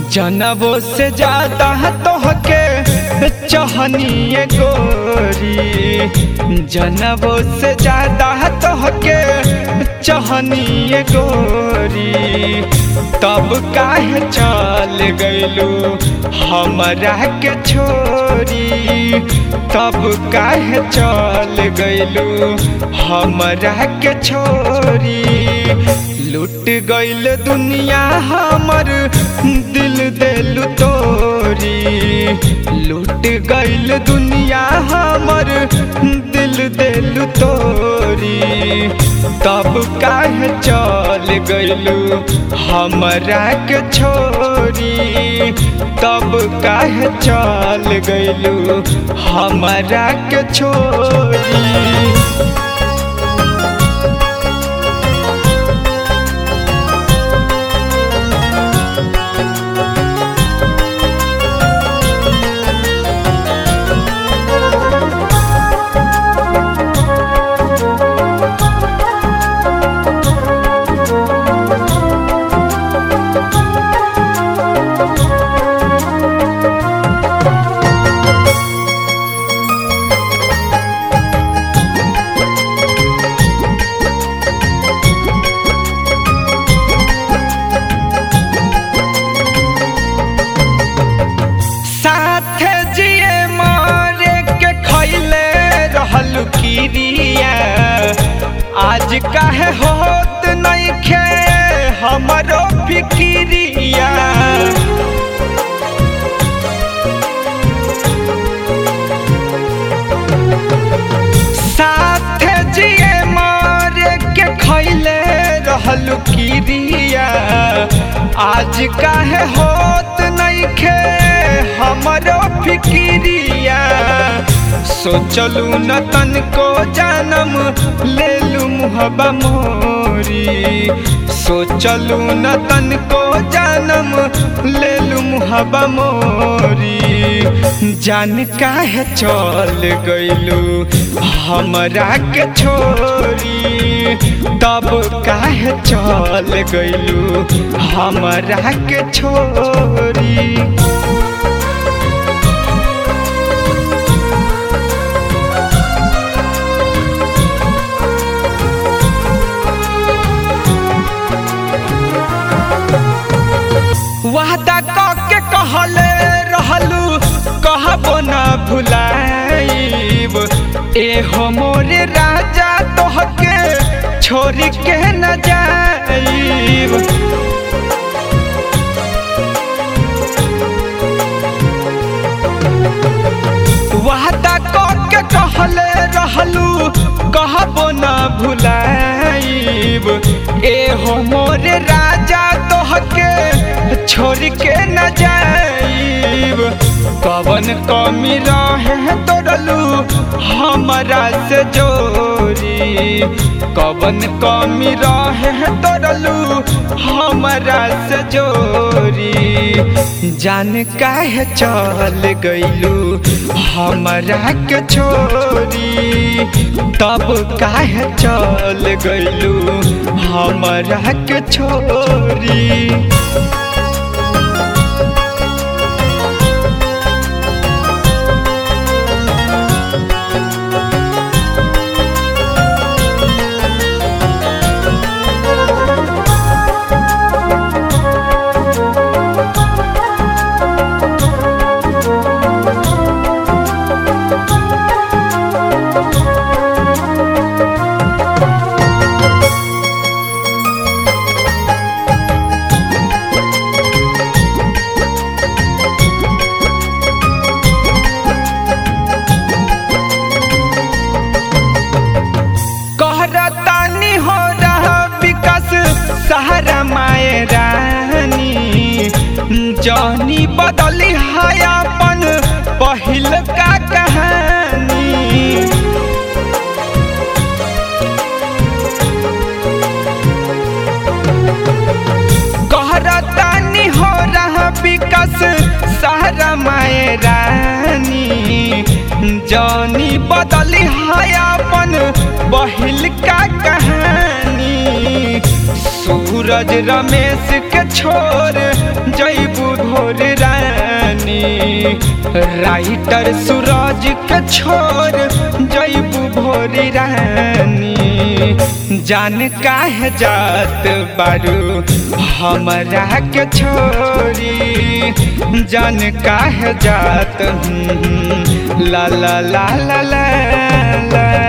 जनबो से ज्यादा तोहके चहनिए गोरी जनबो से ज्यादा तोहके चहनिए गोरी तब काहे चल गइलू हमरा के छोरी तब काहे चल गइलू हमरा के छोरी लुट गइल दुनिया हमर दिल दिल तोरी लुट गइल दुनिया हमर दिल दिल तोरी तब काहे चल गइलू हमरा के छोरी तब काहे चल गइलू हमरा के छोरी साथे जिए मारे के खैले रहल किरिया आज काहे होत नइखे हमरो फिकिरिया साथे जिए मारे के खैले रहल किरिया आज काहे होत नइखे हमरो फिकिरिया सोचलू न तनको जानम लेलू मुहबा मोरी सोचलू न तनको जानम लेलू मुहबा मोरी जान काहे चल गइलू हमरा के छोरी तब काहे चल गइलू हमरा के छोरी वादा के कहले रहलू कहबो न भुलाइब एहो मोरे राजा तोहके छोड़ के न जाइब वादा के कहले रहलू कहबो न भुलाइब एहो मोरे राजा तोहके छोड़ के न जाइब कवन कमी रहे तोड़लू हमरा से जोरी कवन कमी रहे तोड़लू हमरा से जोरी जान काहे चल गइलू हमरा के छोरी तब काहे चल गइलू हमरा के छोरी कहरतानी हो रहा विकास सहारा माए रानी जौनी बदली है अपन पहिल का कहानी कहरतानी हो रहा विकास सहारा माए रानी जौनी बदली है अपन बहिल का कहानी सूरज रमेश के छोड़ जैबू भोर रानी राइटर सूरज के छोर जैबू भोर रानी जान काहे जात बारू हमरा के छोरी जान काहे जात हूँ, ला ला ला ला ला ला